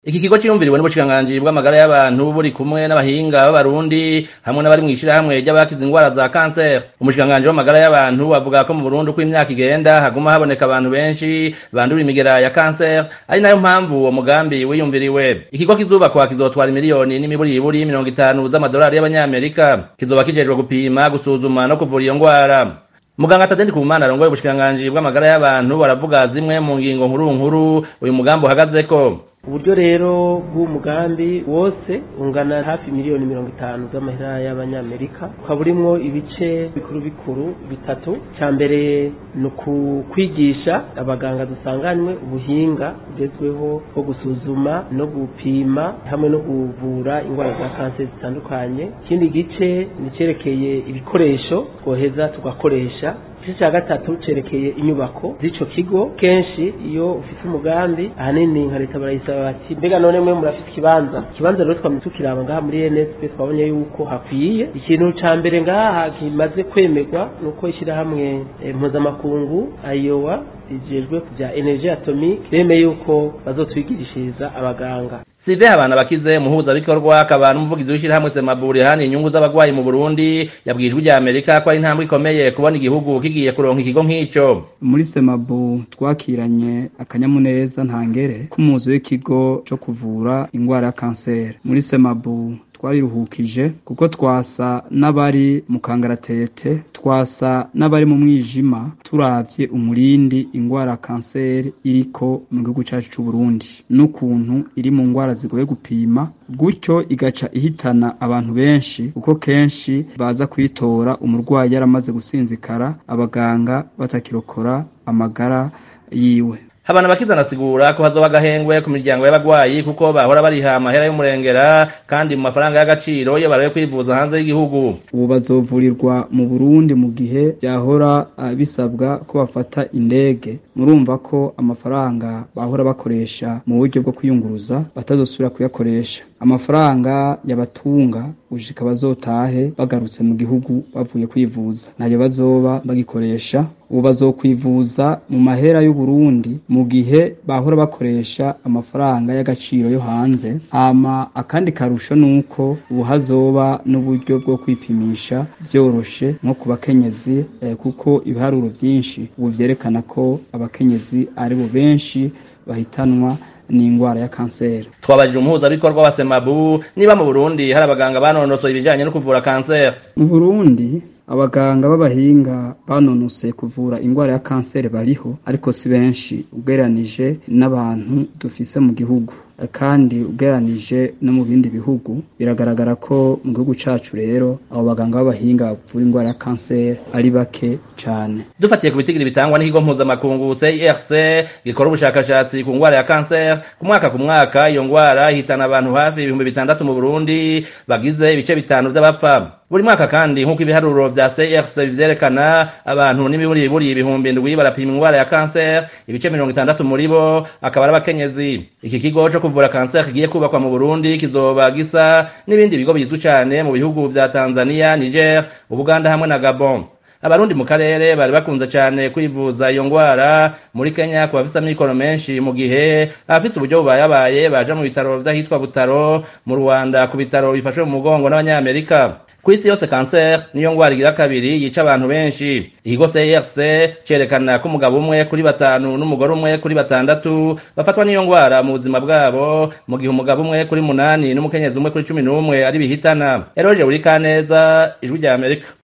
Iki kigo ciyumviriwe n'ubushikiranganji bw'amagara y'abantu buri kumwe n'abahinga b'abarundi hamwe n'abari mw'ishirahamwe ry'abakize ingwara za kanseri umushikiranganji w'amagara y'abantu avuga ko mu Burundi uko imyaka igenda haguma haboneka abantu benshi bandura imigera ya kanseri ari nayo mpamvu uwo mugambi wiyumviriwe ikigo kizubakwa kizotwara imiliyoni n'imiburiburi mirongo itanu z'amadolari y'abanyamerika kizoba kijejwe gupima gusuzuma no kuvura iyo ngwara muganga Tadende Kumana arongoye ubushikiranganji bw'amagara y'abantu baravuga zimwe mu ngingo nkuru nkuru uyu mugambi uhagazeko uburyo rero bw'umugambi wose ungana hafi miliyoni mirongo itanu z'amahera y'abanyamerika ukaba urimwo ibice bikuru bikuru bitatu cya mbere ni ukukwigisha abaganga dusanganywe ubuhinga bugezweho bwo gusuzuma no gupima hamwe no kuvura indwara za kanseri zitandukanye ikindi gice ni icyerekeye ibikoresho twoheza tugakoresha igice cya gatatu cerekeye inyubako z'ico kigo kenshi iyo ufite umugambi ahanini nka leta barayisaba bati mbega none mwe murafite ikibanza ikibanza rero twamye tukiraba ngaha muri NSP twabonye yuko hakwiye ikintu ca mbere ngaha kimaze kwemerwa nuko ishyirahamwe eh, mpuzamakungu ayowa rijejwe kuvya energie atomique bemeye yuko bazotwigirishiriza abaganga Sive abana bakize muhuza bikorwa akaba n'umuvugizi w'ishirahamwe Semaburi hani inyungu z'abagwayi mu Burundi yabwijwe rya Amerika ko ari intambwe ikomeye kubona igihugu kigiye kuronka ikigo nk'ico muri Semabu twakiranye akanyamuneza ntangere k'umuzi w'ikigo co kuvura ingwara ya kanseri muri Semabu twariruhukije kuko twasa n'abari mu kangaratete twasa n'abari mu mwijima turavye umurindi ingwara ya kanseri iriko mu gihugu cacu c'u Burundi n'ukuntu iri mu ngwara zigoye gupima gutyo igaca ihitana abantu benshi kuko kenshi baza kuyitora umurwayi yaramaze gusinzikara abaganga batakirokora amagara yiwe Habana bakiza nasigura ko hazoba agahengwe ku miryango y'abagwayi kuko bahora bariha amahera y'umurengera kandi mu mafaranga y'agaciro iyo baraye kwivuza hanze y'igihugu ubu bazovurirwa mu Burundi mu gihe byahora uh, bisabwa ko bafata indege murumva ko amafaranga bahora bakoresha mu buryo bwo kwiyunguruza batazosubira kuyakoresha amafaranga yabatunga gushika bazotahe bagarutse mu gihugu bavuye kwivuza ntayo bazoba bagikoresha ubu bazokwivuza mu mahera y'u Burundi mu gihe bahora bakoresha amafaranga y'agaciro yo hanze ama akandi karusho nuko ubu hazoba n'uburyo bwo kwipimisha vyoroshe nko ku bakenyezi eh, kuko ibiharuro vyinshi ubu vyerekana ko abakenyezi ari bo benshi bahitanwa n'ingwara ya kanseri twabajije umuhuzabikorwa wa Semabu niba mu Burundi hari abaganga banonosoye ibijanye no kuvura kanseri mu Burundi abaganga b'abahinga banonoseye kuvura ingwara ya kanseri bariho ariko si benshi ugereranije n'abantu dufise mu gihugu kandi ugereranije no mu bindi bihugu biragaragara ko mu gihugu cacu rero abo baganga b'abahinga bavura ingwara ya kanseri ari bake cane dufatiye ku bitigiri bitangwa n'ikigo mpuzamakungu CIRC gikora ubushakashatsi ku ngwara ya kanseri ku mwaka ku mwaka iyo ngwara ihitana abantu hafi ibihumbi bitandatu mu Burundi bagize ibice bitanu vy'abapfa buri mwaka kandi nk'uko ibiharuro vya CRC bivyerekana abantu n'imiburi buri ibihumbi indwi barapima ingwara ya kanseri ibice mirongo itandatu muri bo akaba ari abakenyezi iki kigo co kuvura kanseri kigiye kubakwa mu Burundi kizoba gisa n'ibindi bigo bizwi cane mu bihugu vya Tanzania Niger Ubuganda hamwe na Gabon abarundi mu karere bari bakunze cyane kwivuza iyo ngwara muri Kenya ku bafise amikoro menshi mu gihe abafise uburyo bubayabaye baja mu bitaro vy'ahitwa Butaro mu Rwanda ku bitaro bifashwe mu mugongo n'abanyamerika kw'isi yose kanseri niyo ngwara igira kabiri yica abantu benshi ikigo CRC cerekana ko umugabo umwe kuri batanu n'umugore umwe kuri batandatu bafatwa n'iyo ngwara mu buzima bwabo mu gihe umugabo umwe kuri munani n'umukenyezi umwe kuri cumi n'umwe ari bihitana Eroje Urikaneza ijwi rya Amerika